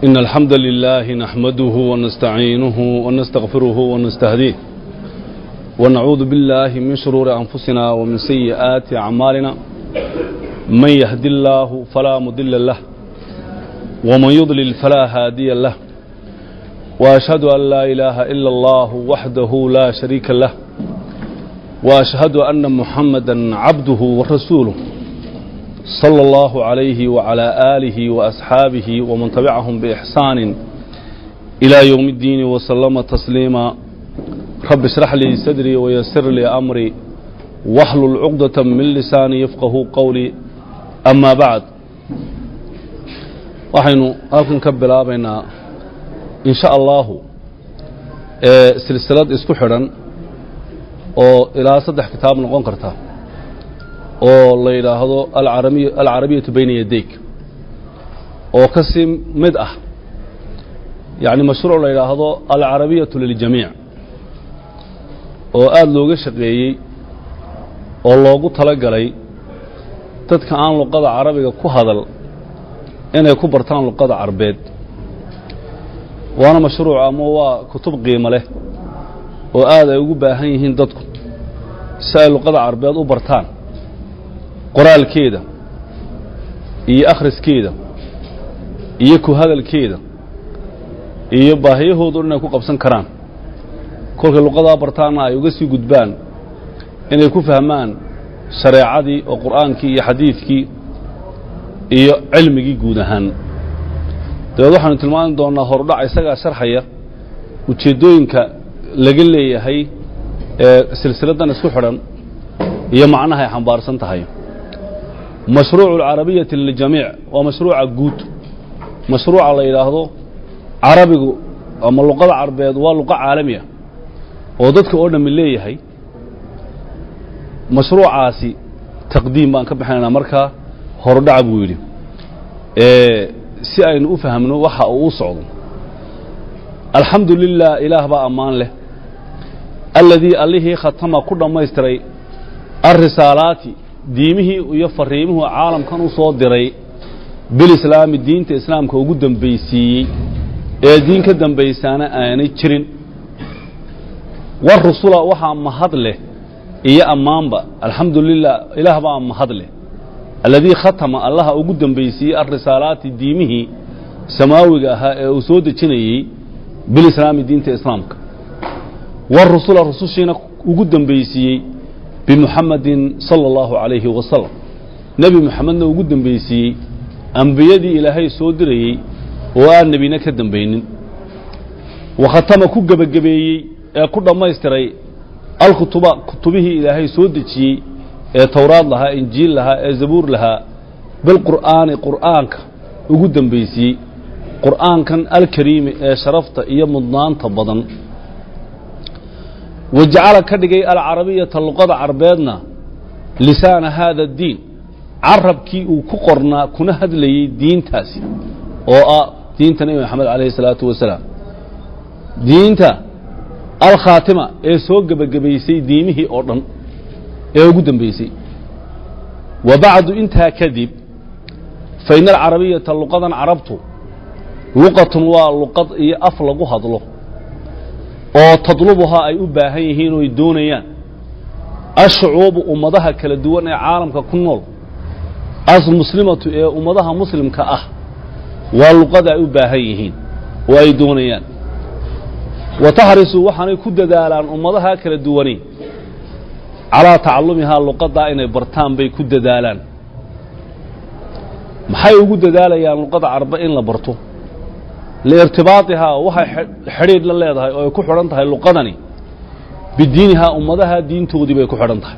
إن الحمد لله نحمده ونستعينه ونستغفره ونستهديه ونعوذ بالله من شرور أنفسنا ومن سيئات أعمالنا من يهد الله فلا مضل له ومن يضلل فلا هادي له وأشهد أن لا إله إلا الله وحده لا شريك له وأشهد أن محمدا عبده ورسوله صلى الله عليه وعلى آله وأصحابه ومن تبعهم بإحسان إلى يوم الدين وسلم تسليما رب اشرح لي صدري ويسر لي أمري واحلل عقدة من لساني يفقه قولي أما بعد waxaynu halkan ka bilaabaynaa in sha allahu silsilad isku xidhan oo ilaa saddex kitaab noqon karta oo la yidhaahdo alcarabiyatu bayna yadayk oo ka sii mid ah yani mashruuc la yidhaahdo alcarabiyatu liljamiic oo aada looga shaqeeyey oo loogu tala galay dadka aan luqada carabiga ku hadal inay ku bartaan luqada carbeed waana mashruuc ama waa kutub qiimo leh oo aad ay ugu baahan yihiin dadku si ay luqada carbeed u bartaan qoraalkeeda iyo akhriskeeda iyo ku hadalkeeda iyo baahiyahoodu inay ku qabsan karaan kolkay luqadaa bartaanna ay uga sii gudbaan inay ku fahmaan shareecadii oo qur'aankii iyo xadiidkii iyo cilmigii guud ahaan dabeed waxaanu tilmaami doonnaa horudhac isagaa sharxaya ujeeddooyinka laga leeyahay ee silsiladdan isku xidhan iyo macnaha ay xambaarsan tahay mashruucu alcarabiyati liljamiic waa mashruuca guud mashruuca la yidhaahdo carabigu ama luqada carbeed waa luqo caalami ah oo dadka oo dhammi leeyahay mashruucaasi taqdiim baan ka bixinaynaa markaa horudhaca buu yidhi si aynu u fahmno waxa uu u socdo alxamdu lilah ilaah baa ammaan leh alladii allihii khatama ku dhammaystiray alrisaalaati diimihii iyo fariimuhu caalamkan u soo diray bilislaami diinta islaamka ugu dambaysiiyey ee diin ka dambaysaana aanay jirin warusula waxaa mahad leh iyo ammaanba alxamdu lilah ilaah baa mahad leh alladii khatama allaha ugu dambaysiiyey alrisaalaati diimihii samaawiga ahaa ee uu soo dejinayey bilislaami diinta islaamka warusula rusushiina ugu dambaysiiyey bimuxamadin sala allahu calayhi wasalam nebi muxamedna ugu dambaysiiyey ambiyadii ilaahay soo dirayey oo aan nebina ka dambaynin wa khatama ku gebagabeeyey ee ku dhammaystiray alkutuba kutubihii ilaahay soo dejiyey ee towraad lahaa injiil lahaa ee zabuur lahaa bilqur'aani qur'aanka ugu dambaysiiyey qur'aankan alkariimi ee sharafta iyo mudnaanta badan wajacala ka dhigay alcarabiyata luqada carbeedna lisaana haada addiin carabkii uu ku qornaa kuna hadlayey diintaasi oo ah diinta nebi maxamed calayhi salaatu wasalaam diinta alkhaatima ee soo gebagabaysay diimihii oo dhan ee ugu dambaysay wa bacdu intaa kadib fa ina alcarabiyata luqadan carabtu luqatun waa luqad iyo af lagu hadlo oo tadlubuhaa ay u baahan yihiin oo ay doonayaan ashucuubu ummadaha kala duwan ee caalamka ku nool asmuslimatu ee ummadaha muslimka ah waa luqada ay u baahan yihiin oo ay doonayaan wa taxrisu waxaanay ku dadaalaan ummadaha kala duwani calaa tacalumihaa luqadaa inay bartaan bay ku dadaalaan maxay ugu dadaalayaan luqada carbe in la barto liirtibaatihaa waxay xidhiidh la leedahay oo ay ku xidhan tahay luqadani bidiinihaa ummadaha diintoodii bay ku xidhan tahay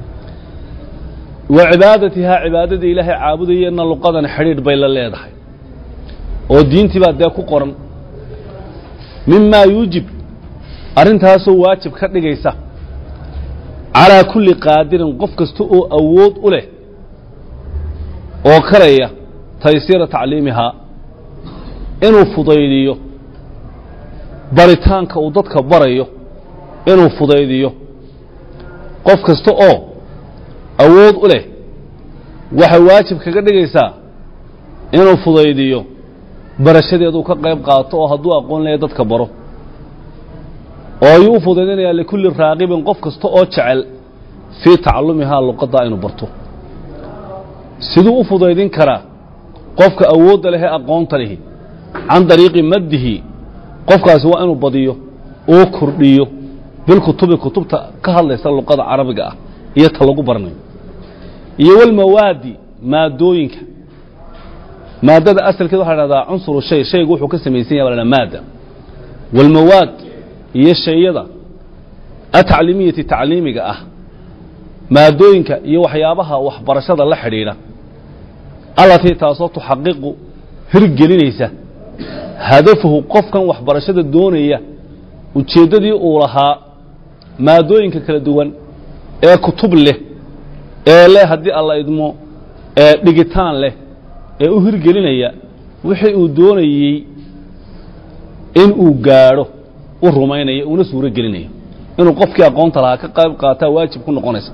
wa cibaadatihaa cibaadada ilaahay caabudayeenna luqadani xidhiidh bay la leedahay oo diintii baa dee ku qoran mimaa yuujib arrintaasoo waajib ka dhigaysa calaa kulli qaadirin qof kasta oo awood u leh oo karaya taysiira tacliimihaa inuu fudaydiyo baritaanka uu dadka barayo inuu fudaydiyo qof kasta oo awood u leh waxay waajib kaga dhigaysaa inuu fudaydiyo barashadeeduu ka qayb qaato oo hadduu aqoon leeya dadka baro oo ayuu u fudaydinayaa likulli raaqibin qof kasta oo jecel fii tacalumihaa luqaddaa inuu barto siduu u fudaydin karaa qofka awoodda leh ee aqoonta lihi can dariiqi maddihi qofkaasi waa inuu badiyo oo kordhiyo bilkutubi kutubta ka hadlaysa luqada carabiga ah iyo ta lagu barnayo iyo walmawaadi maadooyinka maadada asalkeed waxa la dhahdaa cunsuru shay shaygu wuxuu ka samaysan yahay baa la dhahdaa maada walmawaad iyo shayada atacliimiyati tacliimiga ah maadooyinka iyo waxyaabaha waxbarashada la xidhiidha allatii taasoo tuxaqiqu hirgelinaysa hadafahu qofkan waxbarashada doonaya ujeeddadii uu lahaa maadooyinka kala duwan ee kutub leh ee leh haddii alla idmo ee dhigitaan leh ee u hirgelinaya wixii uu doonayey in uu gaadho u rumaynayo una suuro gelinayo inuu qofkii aqoonta lahaa ka qayb qaataa waajib ku noqonaysa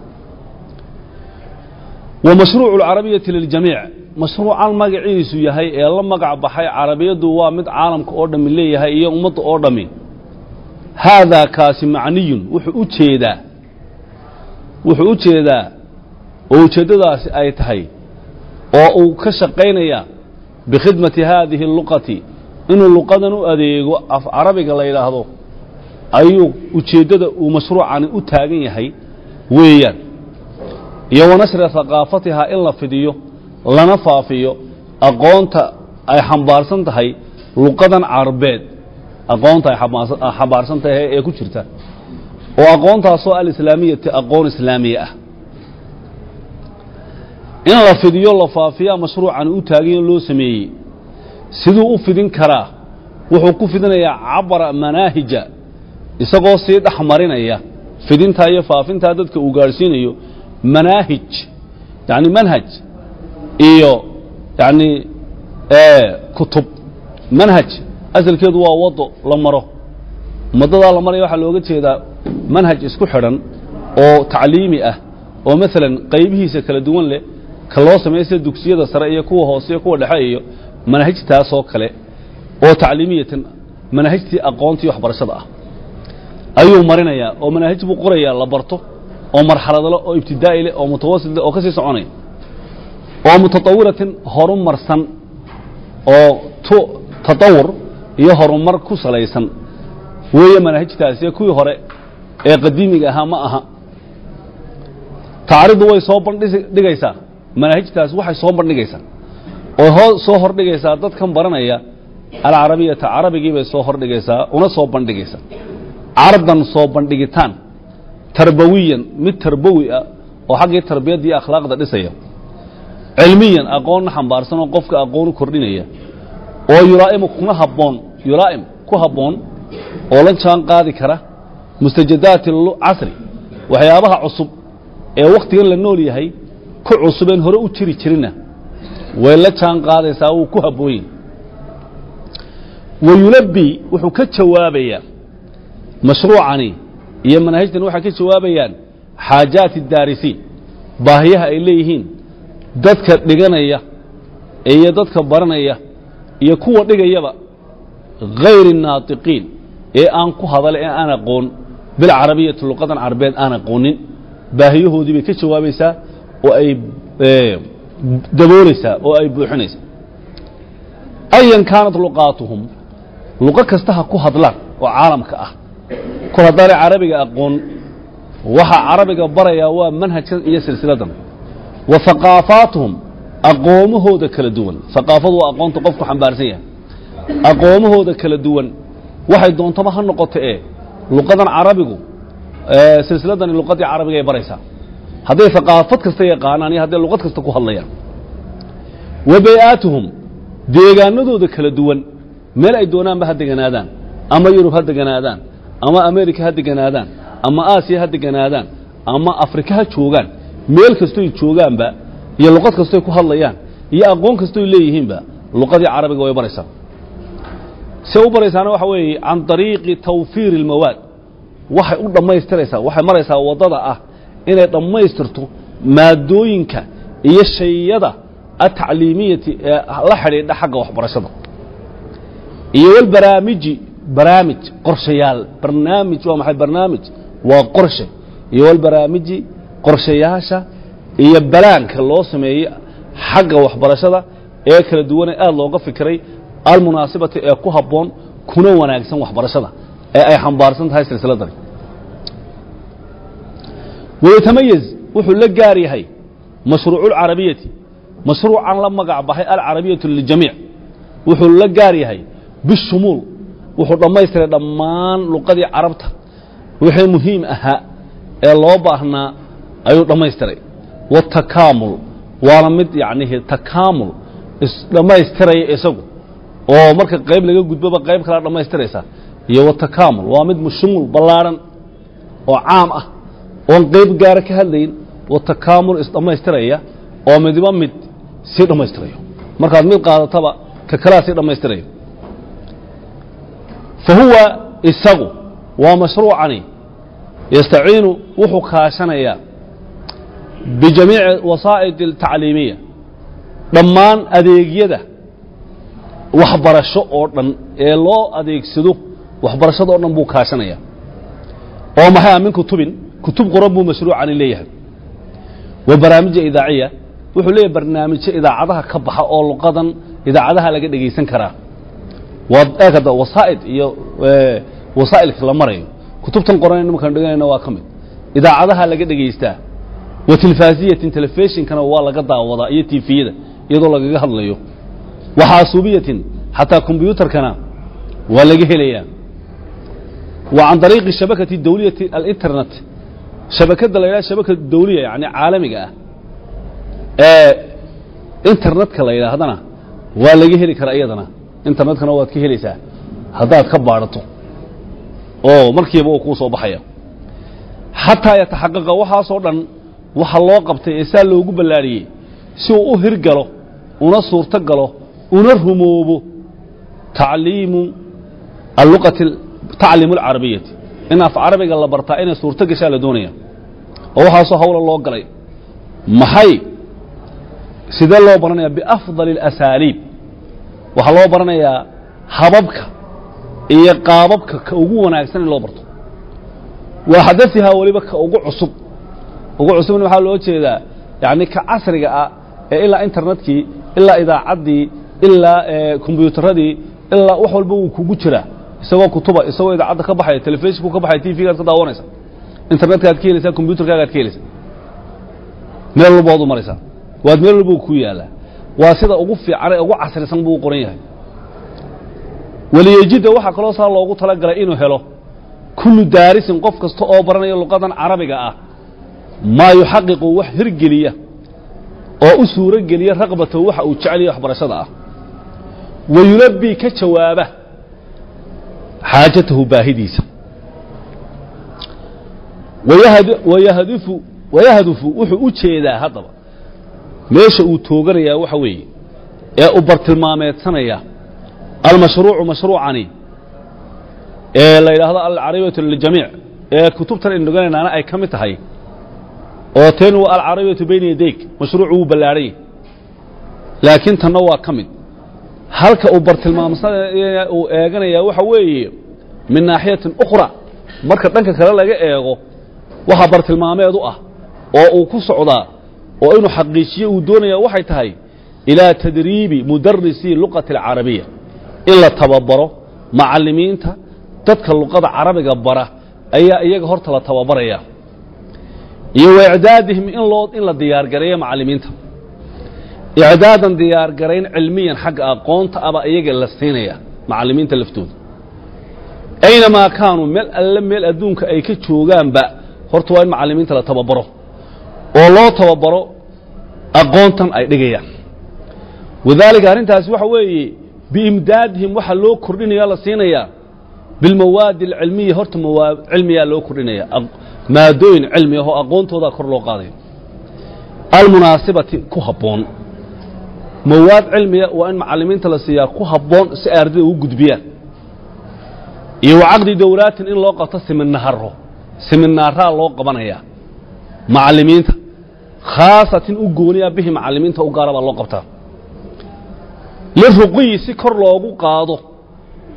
wa mashruucu alcarabiyati liljamiic mashruucan magaciisu yahay ee la magac baxay carabiyaddu waa mid caalamka oo dhammi leeyahay iyo ummadda oo dhammi haadaa kaasi macniyun wuxuu u jeedaa wuxuu u jeedaa oo ujeeddadaasi ay tahay oo uu ka shaqaynaya bikhidmati haadihi اluqati inuu luqadan u adeego af carabiga la yidhaahdo ayuu ujeeddada uu mashruucani u taagan yahay weeyaan iyo wanashra haqaafatihaa in la fidiyo lana faafiyo aqoonta ay xambaarsan tahay luqadan carbeed aqoonta ay xambaarsan tahay ee ku jirta oo aqoontaasoo alislaamiyati aqoon islaamiya ah in la fidiyo la faafiyaa mashruucan u taagayo loo sameeyey siduu u fidin karaa wuxuu ku fidinayaa cabara manaahija isagoo sii dhex marinaya fidintaa iyo faafintaa dadka uu gaadhsiinayo manaahij yani manhaj iyo yani kutub manhaj asalkeedu waa wado la maro umadadaa la maraya waxaa looga jeedaa manhaj isku xidhan oo tacliimi ah oo maalan qaybihiisa kala duwan leh ka loo sameeya sida dugsiyada sare iyo kuwa hoose iyo kuwa dhexe iyo manhajtaasoo kale oo tacliimiyatan manahajtii aqoontii waxbarashada ah ayuu marinayaa oo manaahij buu qorayaa la barto oo marxaladle oo ibtidaa'i leh oo mutawasit oo ka sii soconaya oo mutatawiratin horumarsan oo tatawur iyo horumar ku salaysan weeye manaahijtaasi kuwii hore ee qadiimiga ahaa ma aha tacridu way soo bandhigaysaa manaahijtaasi waxay soo bandhigaysaa oo soo hordhigaysaa dadkan baranaya alcarabiyata carabigii bay soo hordhigaysaa una soo bandhigaysaa cardan soo bandhigitaan tarbawiyan mid tarbawi ah oo xaggii tarbiyadda iyo akhlaaqda dhisaya cilmiyan aqoonna xambaarsan oo qofka aqoon u kordhinaya oo yulaa'imu kuna habboon yulaa'im ku habboon oo la jaan qaadi kara mustajadaati casri waxyaabaha cusub ee wakhtigan la nool yahay ku cusubeen hore u jiri jirina way la jaan qaadaysaa wuu ku habboonyahy wa yulabbi wuxuu ka jawaabayaa mashruucani iyo manaahijtan waxay ka jawaabayaan xaajaati daarisiin baahiyaha ay leeyihiin dadka dhiganaya iyo dadka baranaya iyo kuwa dhigayaba hayri naatiqiin ee aan ku hadale ee aan aqoon bilcarabiyati luqadan carabeed aan aqoonin baahiyahoodii bay ka jawaabaysaa oo ay daboolaysaa oo ay buuxinaysaa ayan kaanat luqaatuhum luqo kasta ha ku hadlaan oo caalamka ah kol haddaanay carabiga aqoon waxa carabiga barayaa waa manhajkan iyo silsiladan wa haqaafaatuhum aqoomahooda kala duwan haqaafadu waa aqoonta qofku xambaarsan yahay aqoomahooda kala duwan waxay doontaba ha noqoto ee luqadan carabigu silsiladani luqadii carabiga ay baraysaa hadday haqaafad kasta yaqaanaan iyo hadday luqad kasta ku hadlayaan wa bay-aatuhum deegaanadooda kala duwan meel ay doonaanba ha deganaadaan ama yurub ha deganaadaan ama america ha deganaadaan ama aasiya ha deganaadaan ama afrika ha joogaan meel kastoy joogaanba iyo luqad kastoy ku hadlayaan iyo aqoon kastoy leeyihiinba luqadii carabiga way baraysaa se u baraysaana waxa weeye can طariiqi tawfiiri اlmawaad waxay u dhammaystiraysaa waxay maraysaa waddada ah inay dhammaystirto maadooyinka iyo shayada atacliimiyati ee la xidhiidha xagga waxbarashada iyo walbaraamiji baraamij qorshayaal barnaamij waa maxay barnaamij waa qorshe iyo walbaraamiji qorshayaasha iyo balaanka loo sameeyey xagga waxbarashada ee kala duwane aad looga fikiray almunaasibati ee ku habboon kuna wanaagsan waxbarashada ee ay xambaarsan tahay silsiladani wayatamayaz wuxuu la gaar yahay mashruucu alcarabiyati mashruucan la magac baxay alcarabiyatu liljamiic wuxuu la gaar yahay bishumuul wuxuu dhammaystiray dhammaan luqadii carabta wixii muhiim ahaa ee loo baahnaa ayuu dhammaystiray watakaamul waana mid yacnihi takaamul isdhammaystiraya isagu oo marka qayb laga gudboba qayb kalea dhammaystiraysa iyo watakaamul waa mid mushumul ballaadhan oo caam ah oon qayb gaara ka hadlayn watakaamul isdhammaystiraya oo midiba mid sii dhammaystirayo markaad mid qaadataba ka kalea sii dhammaystirayo fa huwa isagu waa mashruucani yastaciinu wuxuu kaashanayaa bijamiici wasaa'id altacliimiya dhammaan adeegyada waxbarasho oo dhan ee loo adeegsado waxbarashada o dhan buu kaashanaya oo maxay ah min kutubin kutub qoran buu mashruucani leeyahay wa barnaamija idaaciya wuxuu leeyahay barnaamijyo idaacadaha ka baxa oo luqadan idaacadaha laga dhegaysan karaa waa eekada wasaa'id iyo wasaa'ilka la marayo kutubtan qoran nimankaan dhiganayna waa ka mid idaacadaha laga dhegaystaa wa tilfaasiyatin telefishinkana waa laga daawadaa iyo tifiyada iyadoo lagaga hadlayo wa xaasuubiyatin xataa kombyuutarkana waa laga helayaa wa can dariiqi shabakati dawliyati alinternet shabakadda la yidhaha shabakad dawliya yani caalamiga ah ee internetka la yidhaahdana waa laga heli karaa iyadana internetkana waad ka helaysaa haddaad ka baadhato oo markiiba uu kuu soo baxaya xataa yataxaqaqa waxaasoo dhan waxa loo qabtay ee saa loogu ballaadhiyey si uu u hirgalo una suurto galo una rumoobo tacliimu alluqati tacliimu alcarabiyati in af carabiga la bartaa inay suurto gashaa la doonaya oo waxaasoo hawla loo galay maxay sidee loo baranaya biafdali اlasaaliib waxaa loo baranayaa hababka iyo qaababka ka ugu wanaagsan in loo barto waa xadaihaa weliba ka ugu cusub ugu cusubna waxaa loo jeedaa yani ka casriga ah ee ilaa internetkii ilaa idaacaddii ilaa kombyuutaradii ilaa wax walba wuu kugu jiraa isagoo kutuba isagoo idaacadda ka baxaya telefishinku ka baxaya tvgaad ka daawanaysa internetkaaad ka helaysaa kombyutarkaagaad ka helaysaa meel walba waad u maraysaa waad meel walba ku yaallaa waa sida ugu fiican ee ugu casrisan buu u qoran yahay waliyejidda waxaa kaloo saa loogu talagalay inuu helo kullu daarisin qof kasta oo baranaya luqadan carabiga ah maa yuxaqiqu wax hirgeliya oo u suuro geliya raqbatahu waxa uu jeceliya waxbarashada ah wa yulabbii ka jawaaba xaajatahu baahidiisa wayahdifu wayahdufu wuxuu u jeedaa haddaba meesha uu tooganayaa waxa weeye ee u bartilmaameedsanaya almashruucu mashruucani ee la yidhaahdo alcarabiyatu liljamiic ee kutubtan aynu dhiganaynaana ay ka mid tahay oo teen waa alcarabiyatu bayna yadayk mashruucu wuu ballaadhay laakiin tanna waa ka mid halka uu bartilmaamsanaya uu eeganaya waxa weeye min naaxiyatin ukhra marka dhanka kale laga eego waxa bartilmaameed u ah oo uu ku socdaa oo inuu xaqiijiyo uu doonaya waxay tahay ilaa tadriibi mudarisi luqati alcarabiya in la tababaro macallimiinta dadka luqada carabiga bara ayaa iyaga horta la tababaraya iyo wa icdaadihim in loo in la diyaargareeyo macallimiinta icdaadan diyaargarayn cilmiyan xagga aqoonta aba iyaga la siinaya macallimiinta laftooda aynamaa kaanuu meel alle meel adduunka ay ka joogaanba horta waa in macallimiinta la tababaro oo loo tababaro aqoontan ay dhigayaan wadaalika arrintaasi waxa weeye biimdaadihim waxa loo kordhinaya la siinayaa bilmawaadi alcilmiya horta mawaad cilmiyaa loo kordhinaya maadooyin cilmi ahoo aqoontoodaa kor loo qaadayo almunaasibati ku habboon mawaad cilmiya waa in macallimiinta la siiyaa ku habboon si ay ardayda ugu gudbiyaan iyo wa caqdi dowlaatin in loo qabto siminaaro siminaaraa loo qabanayaa macallimiinta khaasatin u gooniya bihi macallimiinta u gaara baa loo qabtaa liruqiyi si kor loogu qaado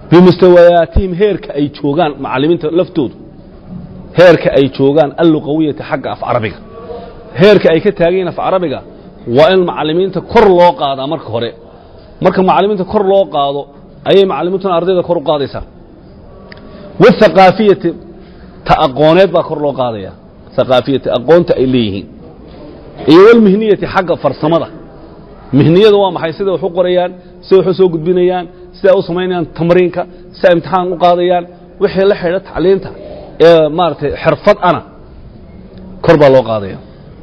bimustawayaatihim heerka ay joogaan macallimiinta laftoodu heerka ay joogaan alluqawiyati xagga af carabiga heerka ay ka taagan yihiin af carabiga waa in macallimiinta kor loo qaadaa marka hore marka macallimiinta kor loo qaado ayay macallimiintuna ardayda kor u qaadaysaa wathaqaafiyati ta aqooneed baa kor loo qaadaya thaqaafiyati aqoonta ay leeyihiin iyo walmihniyati xagga farsamada mihniyada waa maxay siday wax u qorayaan siday wax u soo gudbinayaan siday u samaynayaan tamriinka siday imtixaan u qaadayaan wixii la xidha tacliinta ee maaragtay xirfad ana kor baa loo qaadaya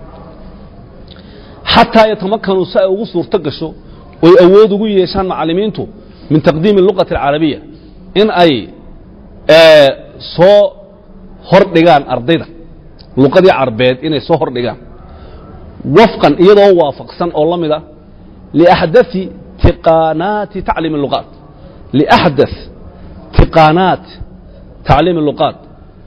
xataa yatamakanu si ay ugu suurto gasho oy awood ugu yeeshaan macallimiintu min taqdiimi luqati alcarabiya in ay soo hordhigaan ardayda luqadii carbeed inay soo hordhigaan wafqan iyadoo waafaqsan oo la mida liaxdaثi tiqaanaati tacliimi luqaat liaxdaث tiqaanaat tacliimi luqaat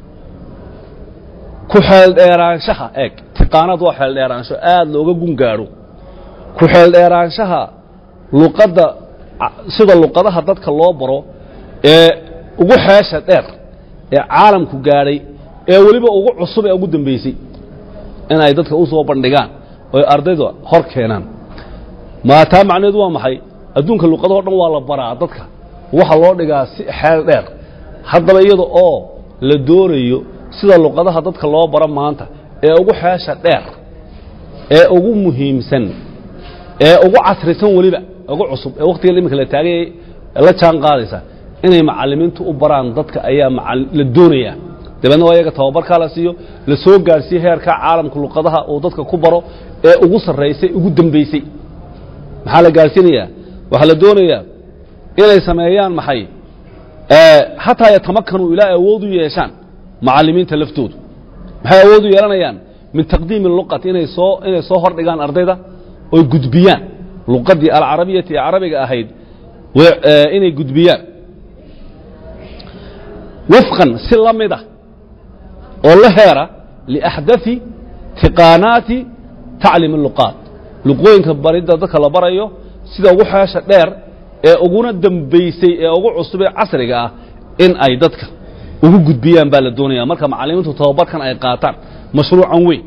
ku xeeldheeraanshaha eeg tiqaanaad waa xeeldheeraansho aad looga gun gaadho ku xeeldheeraanshaha luqadda sida luqadaha dadka loo baro ee ugu xeesha dheer ee caalamku gaadhay ee weliba ugu cusub ee ugu dambaysay in ay dadka u soo bandhigaan oy ardayda hor keenaan maataa macnaheedu waa maxay adduunka luqadahoo dhan waa la baraa dadka waxa loo dhigaa si xeel dheer haddaba iyada oo la doonayo sida luqadaha dadka loo baro maanta ee ugu xeesha dheer ee ugu muhiimsan ee ugu casrisan weliba ugu cusub ee wakhtiga iminka la taagay la jaan qaadaysa inay macallimiintu u baraan dadka ayaa la doonayaa dabeedna waa iyaga tababarkaa la siiyo la soo gaadhsiiyo heerka caalamka luqadaha uu dadka ku baro ee ugu sarraysay ugu dambaysay maxaa la gaadhsiinayaa waxaa la doonayaa inay sameeyaan maxay xataa yatamakkanuu ilaa awood u yeeshaan macallimiinta laftoodu maxay awood u yeelanayaan min taqdiimi luqati inay soo inay soo hordhigaan ardayda oy gudbiyaan luqadii alcarabiyati ee carabiga ahayd inay gudbiyaan wafqan si la mida oo la heera liaxdaثi tiqaanaati tacliim luqaat luqooyinka baridda dadka la barayo sida ugu xeesha dheer ee uguna dambaysay ee ugu cusub ee casriga ah in ay dadka ugu gudbiyaan baa la doonaya marka macallimiintu tababarkan ay qaataan mashruucan weyn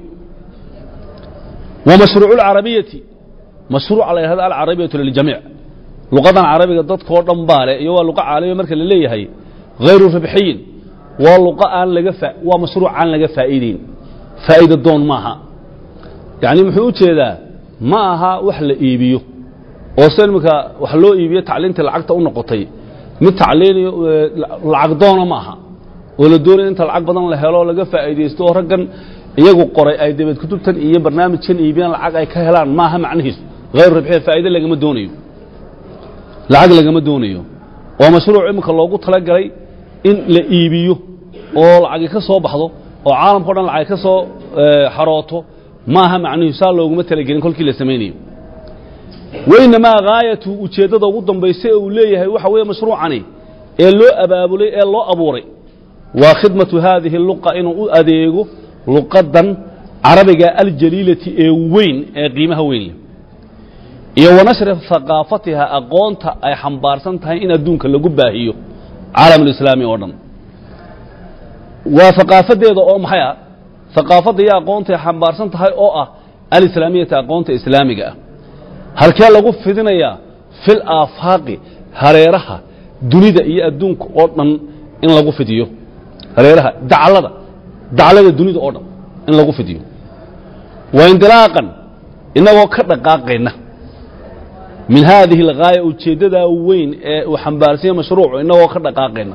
wa mashruucu اlcarabiyati mashruuca la yidhahdo alcarabiyatu liljamiic luqadan carabiga dadkoo dhan baa leh iyo waa luqa caalamiya marka la leeyahay hayru ribxiyin waa luqa aan laga waa mashruuc aan laga faa'iideyn faa'iida doon maaha yacni muxuu u jeedaa ma aha wax la iibiyo oo se iminka wax loo iibiyo tacliintii lacagta u noqotay mid tacliiniyo lacag doona ma aha oo la doonaya inta lacag badan la helo laga faa'iidaysto oo raggan iyagu qoray ay dabeed kutubtan iyo barnaamijkan iibiyaan lacag ay ka helaan maaha macnihiisu hayru ribxiya faa'iide lagama doonayo lacag lagama doonayo waa mashruuc iminka loogu talagalay in la iibiyo oo lacagi ka soo baxdo oo caalamkao dhan lacag ka soo xarooto maaha macnuhu saa looguma talagelin kolkii la samaynayo wainamaa haayatu ujeeddada ugu dambaysa ee uu leeyahay waxa weeye mashruucani ee loo abaabulay ee loo abuuray waa khidmatu haadihi luqa inuu u adeego luqadan carabiga aljaliilati ee weyn ee qiimaha weyn leh iyo wanashri haqaafatiha aqoonta ay xambaarsan tahay in adduunka lagu baahiyo caalamulislaami oo dhan waa haqaafadeeda oo maxay ah haqaafadda iyo aqoonta ay xambaarsan tahay oo ah alislaamiyata aqoonta islaamiga ah halkee lagu fidinayaa fil aafaaqi hareeraha dunida iyo adduunka oo dhan in lagu fidiyo hareeraha daclada daclada dunida oo dhan in lagu fidiyo wa indilaaqan inagoo ka dhaqaaqayna min haadihi alghaaya ujeeddadaa weyn ee uu xambaarsanya mashruucu inagoo ka dhaqaaqayna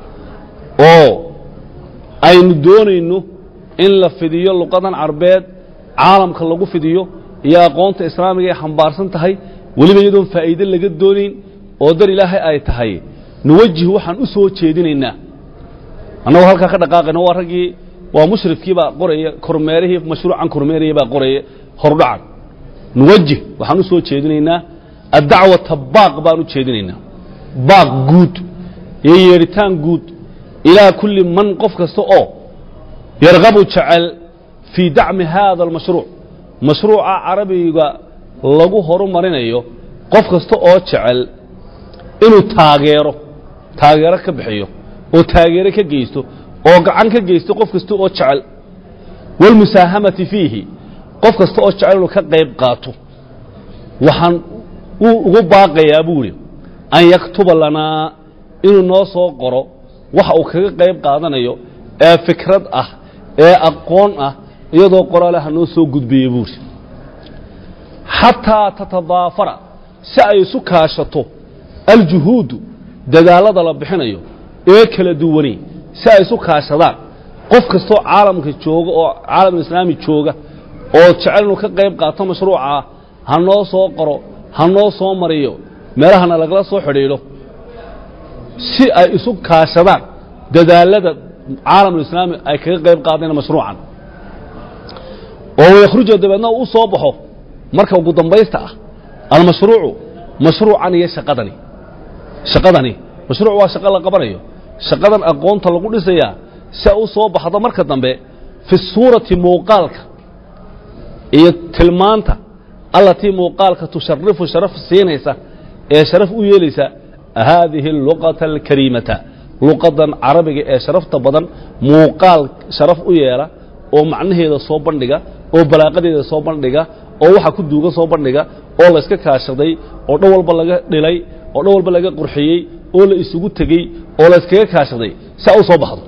oo aynu doonayno in la fidiyo luqadan carbeed caalamka lagu fidiyo iyo aqoonta islaamiga ay xambaarsan tahay weliba iyadoon faa'iide laga doonayn oo dar ilaahay ay tahay nuwajih waxaan u soo jeedinaynaa annagoo halkaa ka dhaqaaqayna waa raggii waa mushrifkii baa qoraya kormeerihii mashruucan kormeeraya baa qoraya hordhacan nuwajih waxaan u soo jeedinaynaa addacwata baaq baan u jeedinaynaa baaq guud iyo yeedhitaan guud ilaa kulli man qof kasta oo yarqabu jecel fii dacmi haada almashruuc mashruuca carabiga lagu horumarinayo qof kasta oo jecel inuu taageero taageero ka bixiyo oo taageero ka geysto oo gacan ka geysto qof kasta oo jecel wاlmusaahamati fiihi qof kasta oo jecel inuu ka qayb qaato waxaan uu ugu baaqayaa buu idhi an yaktuba lanaa inuu noo soo qoro waxa uu kaga qayb qaadanayo ee fikrad ah ee aqoon ah iyadoo qoraale ha noo soo gudbiye buu idhi xataa tatadaafara si ay isu kaashato aljuhuudu dadaallada la bixinayo ee kala duwani si ay isu kaashadaan qof kastoo caalamka jooga oo caalamulislaami jooga oo jecel inuu ka qayb qaato mashruucaa ha noo soo qoro ha noo soo mariyo meelahana lagala soo xidhiidho si ay isu kaashadaan dadaallada caalamulislaami ay kaga qayb qaadeen mashruucan oo wayakhruja dabeedna uu u soo baxo marka ugu dambaysta ah almashruucu mashruucan iyo shaqadani shaqadani mashruuc waa shaqo la qabanayo shaqadan aqoonta lagu dhisayaa si ay u soo baxdo marka dambe fi suurati muuqaalka iyo tilmaanta allatii muuqaalka tusharifu sharaf siinaysa ee sharaf u yeelaysa haadihi luqata alkariimata luqadan carabiga ee sharafta badan muuqaal sharaf u yeela oo macnaheeda soo bandhiga oo balaaqadeeda soo bandhiga oo waxa ku duuga soo bandhiga oo la iska kaashaday oo dhan walba laga dhilay oo dhan walba laga qurxiyey oo la isugu tegey oo la iskaga kaashaday si a u soo baxdo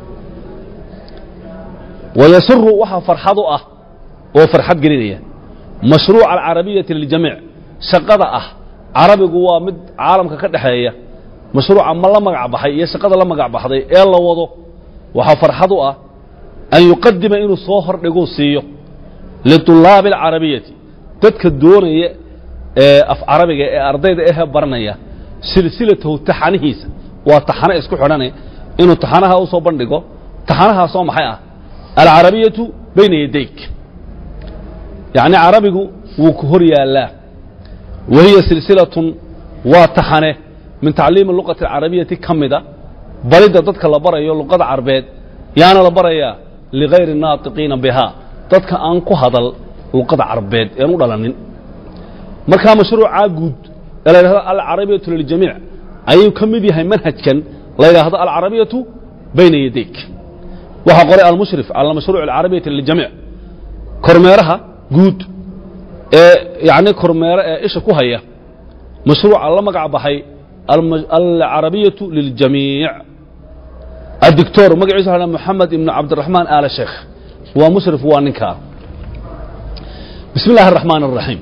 wayasuru waxaa farxad u ah oo farxad gelinaya mashruuca alcarabiyati liljamiic shaqada ah carabigu waa mid caalamka ka dhexeeya mashruuca ma la magac baxay iyo shaqada la magac baxday ee la wado waxaa farxad u ah an yuqadima inuu soo hordhiguu siiyo liطulaabi alcarabiyati dadka doonaya ee af carabiga ee ardayda ehe baranaya silsilatahu taxanihiisa waa taxano isku xidhane inuu taxanaha u soo bandhigo taxanahaasoo maxay ah alcarabiyatu bayna yadayk yacni carabigu wuu ku hor yaallaa wa hiya silsilatun waa taxane min tacliimi luqati alcarabiyati ka mida baridda dadka la barayo luqada carbeed yaana la barayaa ligayri naatiqiina bihaa dadka aan ku hadal luqada carbeed ean u dhalanin markaa mashruucaa guud ee la yidhahdo alcarabiyatu liljamiic ayuu ka mid yahay manhajkan la yidhaahdo alcarabiyatu bayna yadayk waxaa qoray almushrif cala mashruuc alcarabiyati liljamiic kormeeraha guud ee yacni kormeero ee isha ku haya mashruuca la magac baxay alcarabiyatu liljamiic الدكتور مقعيس على محمد بن عبد الرحمن آل شيخ ومشرف وانكا بسم الله الرحمن الرحيم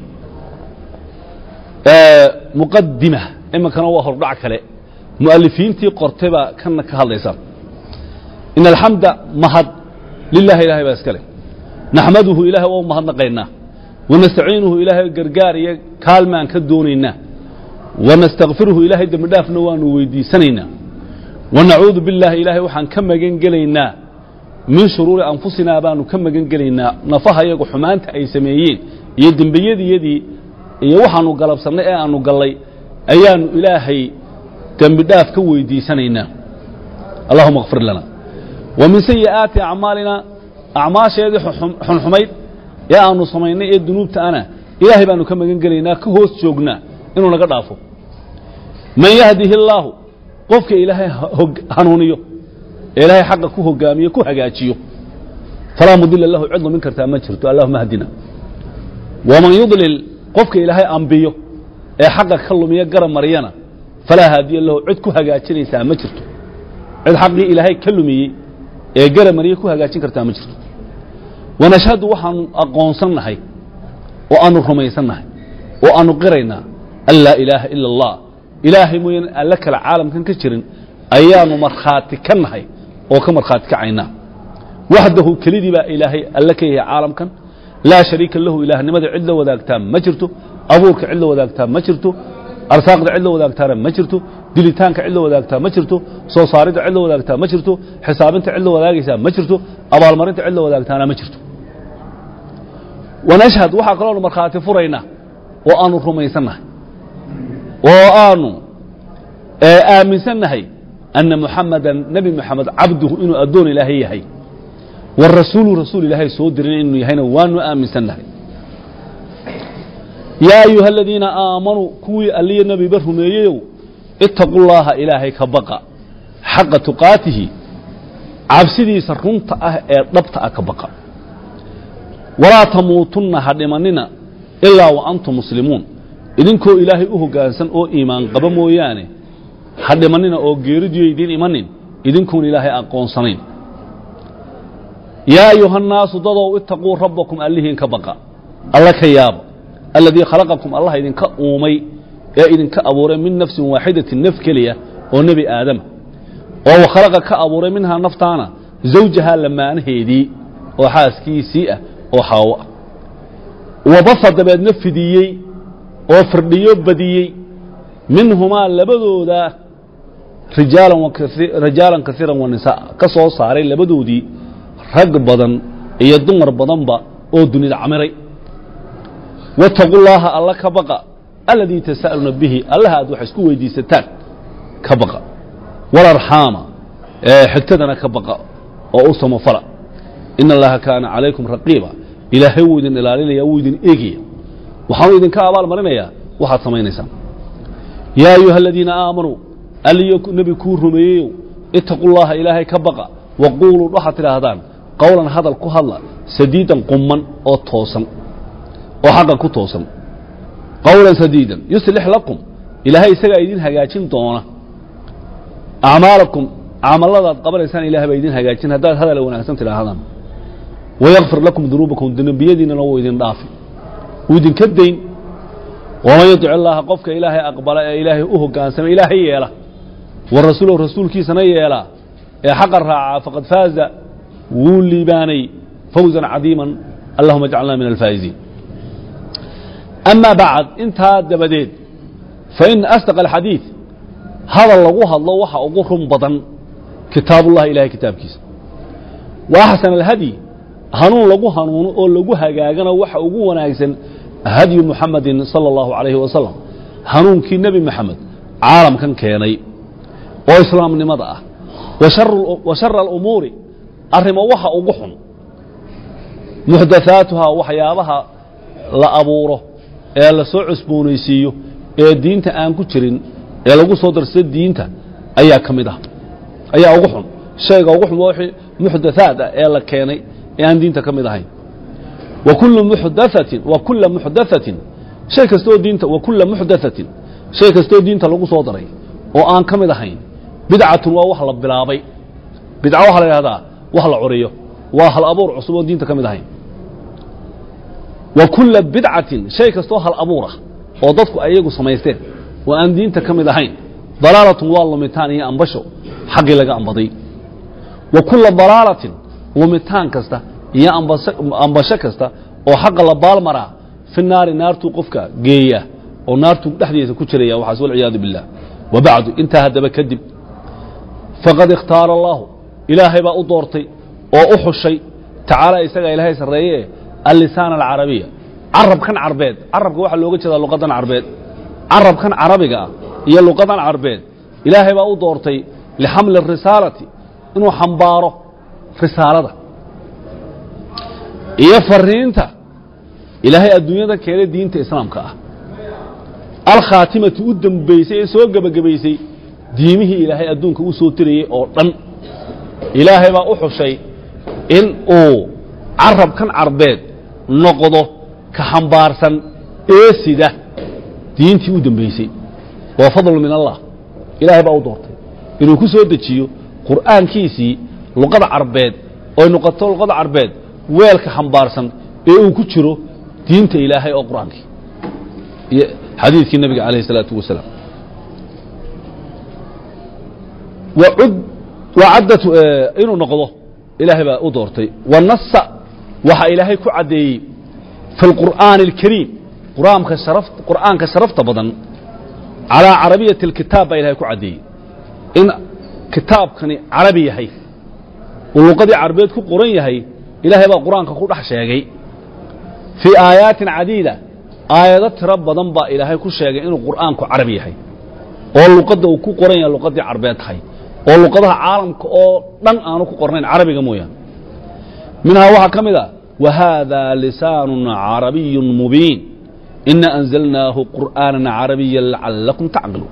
آه مقدمة إما كان هو هربع كله مؤلفين تي قرطبة كان كهاليسا إن الحمد مهد لله إله باسكله نحمده إله ومهد نقينا ونستعينه إله قرقار كالمان كدونينا ونستغفره إله دمدافنا ونويدي سنينا wanacuudu billaahi ilaahay waxaan ka magan gelaynaa min shuruuri anfusinaa baanu ka magan gelaynaa nafaha iyagu xumaanta ay sameeyeen iyo dembiyadiyadii iyo waxaanu galabsannay ee aanu gallay ayaanu ilaahay dembi dhaaf ka weydiisanaynaa allahuma kfir lana wa min sayi'aati acmaalina acmaasheedii xunxumayd ee aanu samaynay ee dunuubta ana ilaahay baanu ka magan gelaynaa ka hoos joognaa inuu naga dhaafo man yahdihi illaahu qofka ilaahay hanuuniyo ee ilaahay xaqa ku hogaamiyo ku hagaajiyo falaa mudila lahu cid lumin kartaa ma jirto allahuma hdina waman yudlil qofka ilaahay ambiyo ee xaqa ka lumiya garab maryana falaa haadiya lahu cid ku hagaajinaysaa ma jirto cid xaqii ilaahay ka lumiyey ee garab marye ku hagaajin kartaa ma jirto wanashhadu waxaanu aqoonsannahay oo aanu rumaysannahay oo aanu qiraynaa an laa ilaaha ila allah ilaahay mooyaan alle kale caalamkan ka jirin ayaanu markhaati ka nahay oo ka markhaati kacaynaa waxdahu kelidii baa ilaahay alle ka yahay caalamkan laa shariika lahu ilaahnimada cid la wadaagtaa ma jirto abuurka cid la wadaagtaa ma jirto arsaaqda cid la wadaagtaana ma jirto dilitaanka cid la wadaagtaa ma jirto soo saaridda cid la wadaagtaa ma jirto xisaabinta cid la wadaagaysaa ma jirto abaalmarinta cid la wadaagtaana ma jirto wanashhad waxaa kaloonu markhaati furaynaa oo aanu rumaysannahay oo aanu aaminsannahay anna muxamadan nebi moxamed cabduhu inuu addoon ilaahay yahay warasuulu rasuul ilaahay soo dirin inuu yahayna waanu aaminsannahay yaa ayuha aladiina aamanuu kuwii alliya nebiba rumeeyeyow ittaqu llaaha ilaahay ka baqa xaqa tuqaatihi cabsidiisa runta ah ee dhabta ah ka baqa walaa tamuutunna ha dhimanina ilaa wa antum muslimuun idinkoo ilaahay u hoggaansan oo iimaan qaba mooyaane ha dhimanina oo geeridiyo idiin imanin idinkuun ilaahay aqoonsanayn yaa ayuhannaasu dadow itaquu rabbakum allihiin ka baqa alla ka yaaba alladii khalaqakum allah idinka uumay ee idinka abuuray min nafsin waaxidatin naf keliya oo nebi aadama oo wakhalaqa ka abuuray minhaa naftaana zawjahaa lamaanaheedii oo xaaskiisii ah oo xaawo ah wabasa dabeedna fidiyey oo firdhiyo badiyey minhumaa labadooda rijaalan kaiiran wa nisaa ka soo saaray labadoodii rag badan iyo dumar badanba oo dunida camiray waataquu llaaha alla ka baqa aladii tasa'aluuna bihi allaha aad wax isku weydiisataan ka baqa walarxaama xigtadana ka baqa oo u samafala ina allaha kaana calaykum raqiiba ilaahay wuu idin ilaalinaya wuu idin eegaya waxaanu idinka abaal marinayaa waxaad samaynaysaan yaa ayuha aladiina aamanuu alliyo nebi kuu rumeeyeyow itaquu llaha ilaahay ka baqa waquuluu waxaad tidhaahdaan qowlan hadal ku hadla sadiidan qumman oo toosan oo xaqa ku toosan qowlan sadiidan yuslix lakum ilaahay isagaa idin hagaajin doona acmaalakum camalladaad qabanaysaan ilahay baa idin hagaajin haddaad hadal wanaagsan tidhaahdaan wayakfir lakum dunuubakum dembiyadiinana wuu idin dhaafi wuu idinka dayn waman yadic illaaha qofka ilaahay aqbala ee ilaahay u hogaansama ilaahay yeela wa rasuulahu rasuulkiisana yeela ee xaqa raacaa faqad faaza wuu liibaanay fawzan cadiiman allahuma ajcalna min alfaa'iziin ama bacd intaa dabadeed faina asdaq alxadiid hadal lagu hadlo waxa ugu run badan kitaabullahi ilahay kitaabkiisa wa axsan alhadyi hanuun lagu hanuuno oo lagu hagaagana waxa ugu wanaagsan hadyu muxamadin sala allahu calayhi wasalam hanuunkii nebi moxamed caalamkan keenay oo islaamnimada ah wa shara alumuuri arrimo waxa ugu xun muxdathaatuhaa waxyaabaha la abuuro ee la soo cusboonaysiiyo ee diinta aan ku jirin ee lagu soo darsada diinta ayaa ka mid ah ayaa ugu xun shayga ugu xun waa wixii muxdathaad ah ee la keenay ee aan diinta ka mid ahayn wa kullu muxdathatin wa kulla muxdathatin shay kastoo diinta wa kulla muxdathatin shay kastoo diinta lagu soo daray oo aan ka mid ahayn bidcatun waa wax la bilaabay bidca waxaa la yidhahdaa wax la curiyo waa hal abuur cusub oo diinta ka mid ahayn wa kulla bidcatin shay kastoo hal abuur ah oo dadku ayagu samaysteen oo aan diinta ka mid ahayn dalaalatun waa lumitaan iyo ambasho xaggii laga ambaday wa kulla dalaalatin lumitaan kasta iyo ambasho kasta oo xaqa la baalmaraa fi naari naartuu qofka geeya oo naartuu dhexdiisa ku jiraya waxaas walciyaadu biاllah wa bacdu intaa haddaba kadib faqad ikhtaara allaahu ilaahay baa u doortay oo u xushay tacaala isagaa ilaahay sarreeye allisaan alcarabiya carabkan carbeed carabka waxaa looga jeedaa luqadan carbeed carabkan carabiga ah iyo luqadan carbeed ilaahay baa u doortay lixamli اrisaalati inuu xambaaro risaalada iyo fariinta ilaahay adduunyada keenay diinta islaamka ah alkhaatimati u dembaysay ee soo gebagabaysay diimihii ilaahay adduunka u soo tirayey oo dhan ilaahay baa u xushay in uu carabkan carbeed noqdo ka xambaarsan ee sida diintii u dembaysay waa fadlu min allah ilaahay baa u doortay inuu ku soo dejiyo qur'aankiisii luqada carbeed oy noqoto luqada carbeed weelka xambaarsan ee uu ku jiro diinta ilaahay oo qur'aankii iyo xadiidkii nebiga calayh الsalaatu wasalaam wacaddat inuu noqdo ilaahay baa u doortay wanasa waxa ilaahay ku caddeeyey fi اlqur'aani اlkariim quraanka sharaf qur'aanka sharafta badan calaa carabiyati اlkitaab baa ilahay ku caddeeyey in kitaabkani carabi yahay uu luqadii carabeed ku qoran yahay ilaahay baa qur-aanka ku dhex sheegay fii aayaatin cadiida aayado tiro badan baa ilaahay ku sheegay inuu qur'aanku carabi yahay oo luqadda uu ku qoran yahay luqadii carabeed tahay oo luqadaha caalamka oo dhan aanu ku qornayn carabiga mooyaane minhaa waxaa ka mid a wa haadaa lisaanun carabiyun mubiin ina anzalnaahu qur'aanan carabiyan lacallakum tacqiluun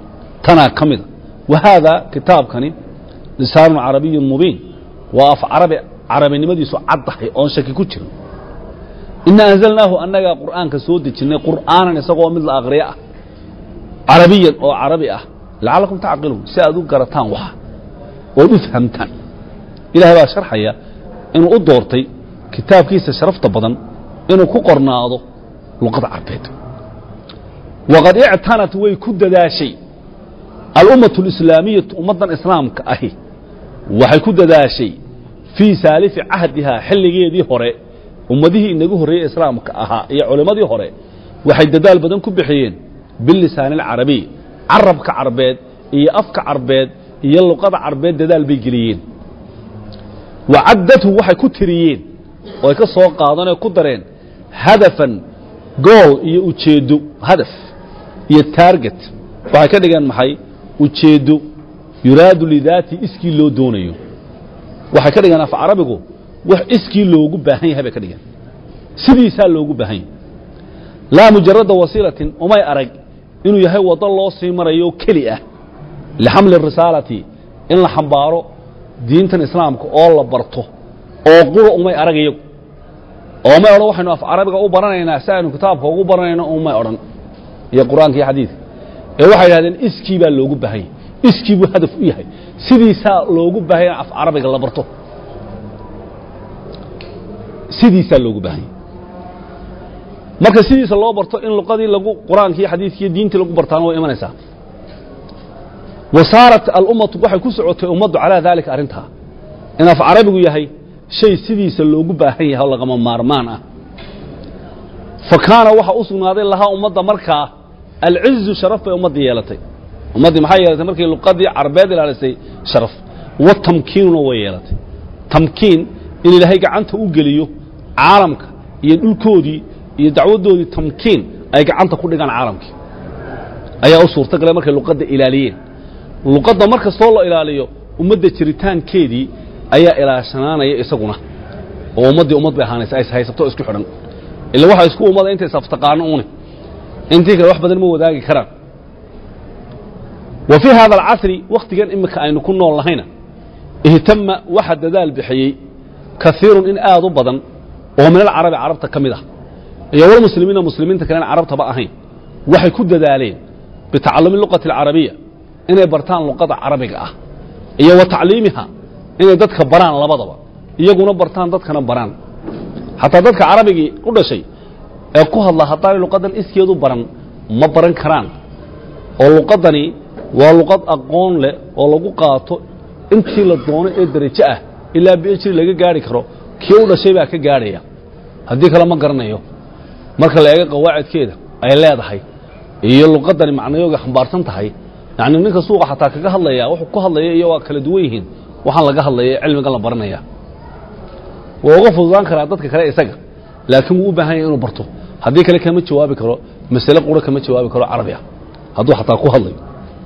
tanaa ka mida wa haadaa kitaabkani lisaanun carabiyun mubiin waa af carabi carabinimadiisu caddahay oon shaki ku jirin ina anzalnaahu annagaa qur'aanka soo dejinnay qur'aanan isagoo mid la aqriyo ah carabiyan oo carabi ah lacallakum tacqiluun si aad u garataan waxa ood u fahamtaan ilahay baa sharxaya inuu u doortay kitaabkiisa sharafta badan inuu ku qornaado luqada carbeed waqad ictanat way ku dadaashay alummatu alislaamiyatu ummaddan islaamka ahi waxay ku dadaashay fii saalifi cahdihaa xilligeedii hore ummadihii inagu horreeyey islaamka ahaa iyo culimmadii hore waxay dadaal badan ku bixiyeen bilisaani alcarabiy carabka carbeed iyo afka carbeed iyo luqada carbeed dadaal bay geliyeen wa caddathu waxay ku tiriyeen oo ay ka soo qaadanoo ku dareen hadafan gool iyo ujeeddo hadaf iyo taarget waxay ka dhigeen maxay ujeeddo yuraadu lidaati iskii loo doonayo waxay ka dhigeen af carabigu wax iskii loogu baahan yahay bay ka dhigeen sidiisaa loogu baahan yahay laa mujarada wasiilatin umay arag inuu yahay waddo loo sii marayo keli ah lixamli risaalati in la xambaaro diintan islaamka oo la barto oo qura umay arag iyagu oo may odhan waxaynu af carabiga u baranaynaa si aynu kitaabka ugu baranayno umay odhan iyo qur-aanka iyo xadiidka ee waxay idhahdeen iskii baa loogu baahan yahay iskii buu hadaf u yahay sidiisaa loogu baahan yahay af carabiga la barto sidiisaa loogu baahan yahay marka sidiisa loo barto in luqadii lagu qur-aanka iyo xadiidka iyo diintii lagu bartaana way imanaysaa wa saarat alummatu waxay ku socotay ummaddu calaa daalika arrintaa in af carabigu yahay shay sidiisa loogu baahan yahay oo lagama maarmaan ah fa kaana waxa u sugnaaday lahaa ummadda markaa alcizu sharaf bay ummaddii yeelatay ummaddii maxay yeelatay markii luqadii carbeed ilaalisay sharaf wa tamkiinuna way yeelatay tamkiin in ilaahay gacanta u geliyo caalamka iyo dhulkoodii iyo dacwaddoodii tamkiin ay gacanta ku dhigaan caalamkii ayaa u suurta galay markay luqadda ilaaliyeen luqadda mar kastoo la ilaaliyo ummadda jiritaankeedii ayaa ilaashanaanaya isaguna oo ummaddii ummad bay ahaanaysa ay haysato isku xidhan ila waxa isku ummada intay saftaqaano une intii kale wax badan ma wadaagi karaan wa fii hada alcasri wakhtigan imika aynu ku nool nahayna ihtama waxa dadaal bixiyey kaiirun in aad u badan oo min alcarabi carabta ka mid ah iyo walmuslimiina muslimiinta kalen carabtaba ahayn waxay ku dadaaleen bitacalumi luqati alcarabiya inay bartaan luqada carabiga ah iyo wa tacliimiha inay dadka baraan labadaba iyaguna bartaan dadkana baraan xataa dadka carabigii u dhashay ee ku hadla haddaanay luqadan iskeedu baran ma baran karaan oo luqadani waa luqad aqoon leh oo lagu qaato intii la doono ee derajo ah ilaa bhri laga gaari karo kii u dhashay baa ka gaadhaya haddii kale ma garanayo marka la eego qawaacidkeeda ay leedahay iyo luqadani macnayooga xambaarsan tahay yacni ninka suuqa xataa kaga hadlaya wuxuu ku hadlaya iyo waa kala duwan yihiin waxaan laga hadlaya ee cilmigan la baranaya waa uga fududaan karaa dadka kale isaga laakiin wuu u baahan yahay inuu barto haddii kale kama jawaabi karo masale qura kama jawaabi karo carabi ah hadduu xataa ku hadlayo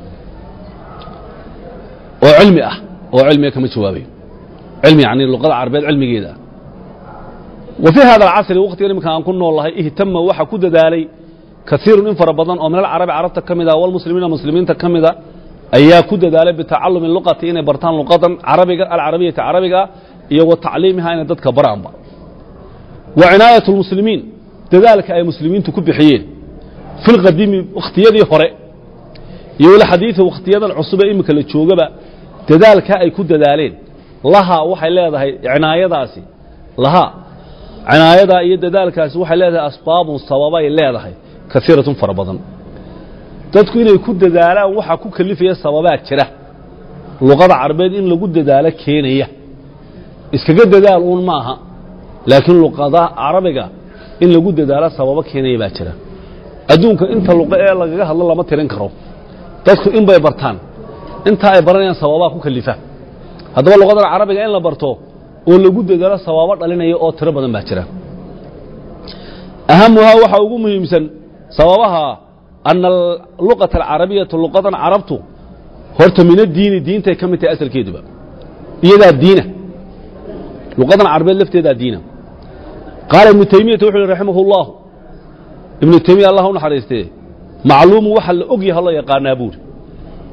oo cilmi ah oo cilmiga kama jawaabayo cilmi yani luqada carabeed cilmigeeda wa fii hada alcasri waqtigan iminka aan ku nool lahay ihtama waxa ku dadaalay kaiirun in fara badan oo min alcarabi carabta ka mida walmuslimiina muslimiinta ka mida ayaa ku dadaalay bitacalumi luqati inay bartaan luqadan carabiga alcarabiyata carabiga iyo wa tacliimiha inay dadka baraanba wa cinaayat lmuslimiin dadaalka ay muslimiintu ku bixiyeen fi lqadiimi wakhtiyadii hore iyo walxadiidi wakhtiyadan cusube iminka la joogaba dadaalkaa ay ku dadaaleen lahaa waxay leedahay cinaayadaasi lahaa cinaayadaa iyo dadaalkaasi waxay leedahay asbaabun sababay leedahay kaiiratun fara badan dadku inay ku dadaalaan waxaa ku kelifaya sababaa jira luqada carabeed in lagu dadaalo keenaya iskaga dadaal uun maaha laakiin luqada carabiga in lagu dadaalo sababo keenaya baa jira adduunka inta luqo ee lagaga hadlo lama tirin karo dadku in bay bartaan intaa ay baranayaan sababaa ku kelifa haddaba luqadan carabiga in la barto oo lagu dadaalo sababo dhalinaya oo tiro badan baa jira ahamuhaa waxaa ugu muhiimsan sababaha ana luqata alcarabiyatu luqadan carabtu horta min addiini diintay ka mid tahay asalkeeduba iyadaa diina luqadan carabeed lafteedaa diina qaala ibnu taymiyata wuxu uhi raximah اllahu ibnu taymiya allah u naxariistee macluumu waxa la og yaha loo yaqaanaa buuri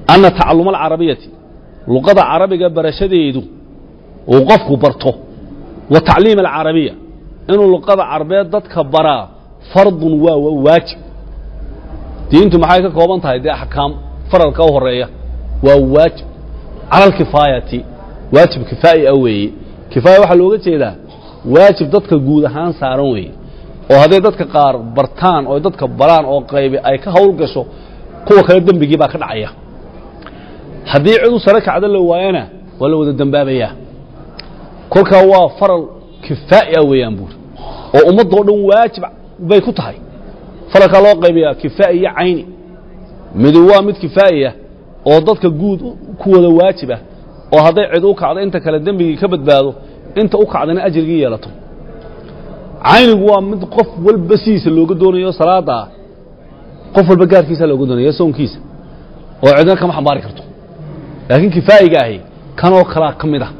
anna tacalluma alcarabiyati luqada carabiga barashadeedu uu qofku barto wa tacliim alcarabiya inuu luqada carabeed dadka baraa fardun waa waajib diintu maxay ka kooban tahay dee axkaam faralka u horeeya waa waajib cala alkifaayati waajib kifaa'i ah weeye kifaaya waxaa looga jeedaa waajib dadka guud ahaan saaran weeye oo hadday dadka qaar bartaan oo dadka baraan oo qaybi ay ka hawl gasho kuwa kale dembigii baa ka dhacaya haddii cid u sare kacdo la waayana waa la wada dembaabayaa kolkaa waa faral kifaa'i ah weeyaan buuri oo ummaddoo dhan waajib bay ku tahay faralkaa loo qaybayaa kifaa'i iyo cayni midu waa mid kifaa'iya oo dadka guud ku wada waajib ah oo hadday cid u kacdo inta kale dembigii ka badbaado inta u kacdana ajrigii yeelato caynigu waa mid qof walba sidiisa looga doonayo salaada ah qof walba gaarkiisa looga doonaya soonkiisa oo cidna kama xambaari karto laakiin kifaa'iga ahi kanoo kalaa ka mid ah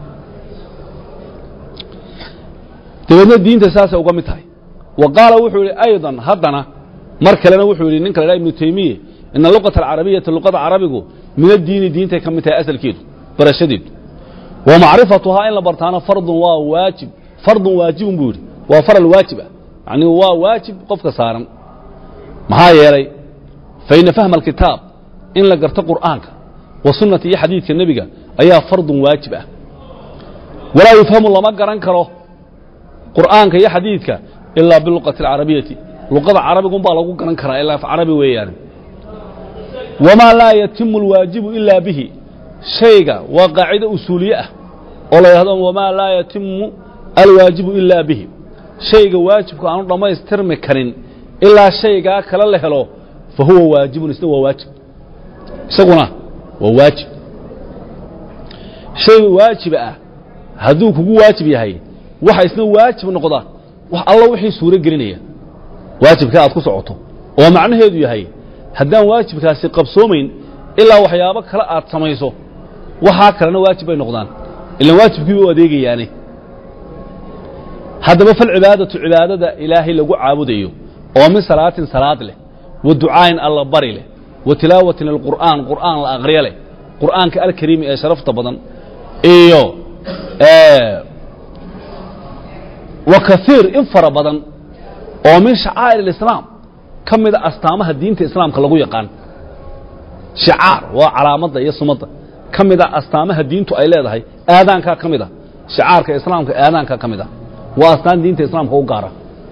dabeedna diinta saasay uga mid tahay wa qaala wuxuu yidhi aydan haddana mar kalena wuxuu yidhi ninka la dhaha ibnu taymiye ina luqata alcarabiyata luqada carabigu min addiini diintay ka mid tahay asalkeedu barashadeedu wa macrifatuhaa in la bartaana fardun waa waajib fardun waajibun buu yidhi waa faral waajib ah yacni waa waajib qofka saaran maxaa yeelay fa ina fahma alkitaab in la garto qur'aanka wa sunnata iyo xadiidka nebiga ayaa fardun waajib ah walaa yufhamu lama garan karo qur'aanka iyo xadiidka ilaa biluqati alcarabiyati luqada carabigun baa lagu garan karaa ilaa af carabi weeyaane wamaa laa yatimu alwaajibu ilaa bihi shayga waa qaacido usuuliye ah oo la yidhahdo wamaa laa yatimu alwaajibu ilaa bihi shayga waajibku aanu dhammaystirmi karin ilaa shaygaa kale la helo fa huwa waajibun isna waa waajib isaguna waa waajib shay waajiba ah hadduu kugu waajib yahay waxa isna waajib noqda wax alla wixii suuro gelinaya waajibka aad ku socoto oo macnaheedu yahay haddaan waajibkaasi qabsoomayn ilaa waxyaabo kale aad samayso waxaa kalena waajib bay noqdaan ilaan waajibkiiba u adeegayaane haddaba falcibaadatu cibaadada ilaahay lagu caabudayo oo min salaatin salaad leh wa ducaayin alla bari leh wa tilaawatin alqur'aan qur'aan la aqriyo leh qur'aanka alkariimi ee sharafta badan iyo wa kaiir in fara badan oo min shacaa'ir alislaam ka mida astaamaha diinta islaamka lagu yaqaan shicaar waa calaamadda iyo sumadda ka mida astaamaha diintu ay leedahay aadaankaa ka mid a shicaarka islaamka aadaankaa ka mid a waa astaan diinta islaamka u gaara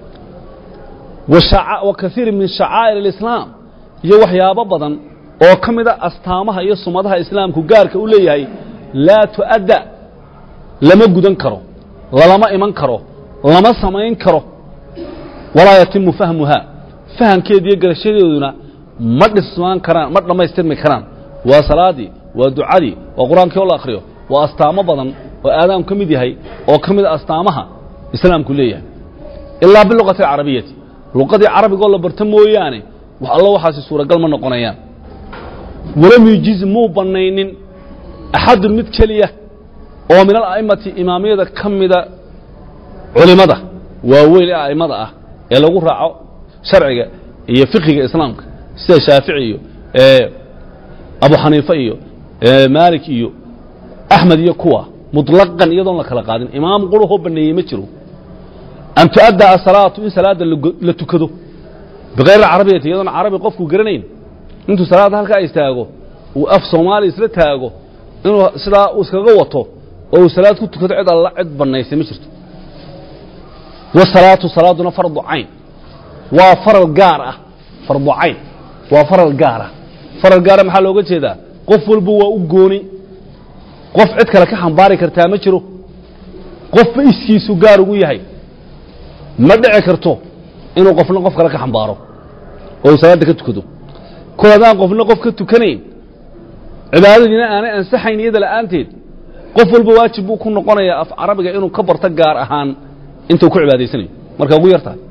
wa kaiir min shacaa'ir alislaam iyo waxyaabo badan oo ka mida astaamaha iyo sumadaha islaamku gaarka u leeyahay laa tu'adda lama gudan karo lalama iman karo lama samayn karo walaa yatimu fahmuhaa fahamkeeda iyo garashadeeduna ma dhismaan karaan ma dhammaystirmi karaan waa salaadii waa ducadii waa qur-aankii oo la akhriyo waa astaamo badan oo aadaanku ka mid yahay oo ka mida astaamaha islaamku leeyahay ilaa biluqati alcarabiyati luqadii carabigoo la barto mooyaane wax allo waxaasi suuragal ma noqonayaan walam yujiz muu bannaynin axadun mid keliya oo min ala'imati imaamiyada ka mida culimada waaweyn ee a'immada ah ee lagu raaco sharciga iyo fiqiga islaamka sida shaafici iyo abu xaniife iyo maalik iyo axmed iyo kuwa muطlaqan iyadoon la kala qaadin imaam qurahoo baneeyey ma jiro an tu'adda asalaatu in salaada la tukado bikayr carabiyati iyadoon carabi qofku garanayn intuu salaadda halkaa istaago uu af soomaaliya isla taago inuu sidaa uu iskaga wato oo uu salaad ku tukado cid alla cid bannaysay ma jirto wasalaatu salaaduna fardu cayn waa faral gaar ah fardu cayn waa faral gaar ah faral gaara maxaa looga jeedaa qof walba waa u gooni qof cid kale ka xambaari kartaa ma jiro qofba iskiisu gaar ugu yahay ma dhici karto inuu qofna qof kale ka xambaaro oo uu salaadda ka tukado kol haddaan qofna qof ka tukanayn cibaadadiina aanay ansaxayn iyada la'aanteed qof walba waajib buu ku noqonayaa af carabiga inuu ka barto gaar ahaan intuu ku cibaadaysanayo marka ugu yar tahay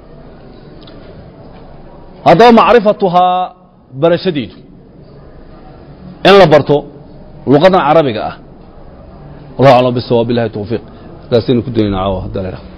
haddaba macrifatuhaa barashadeedu in la barto luqadan carabiga ah wallahu aclam bisawaab billahi tawfiiq sidaasaynu ku daynaa caawa hadda la idhaha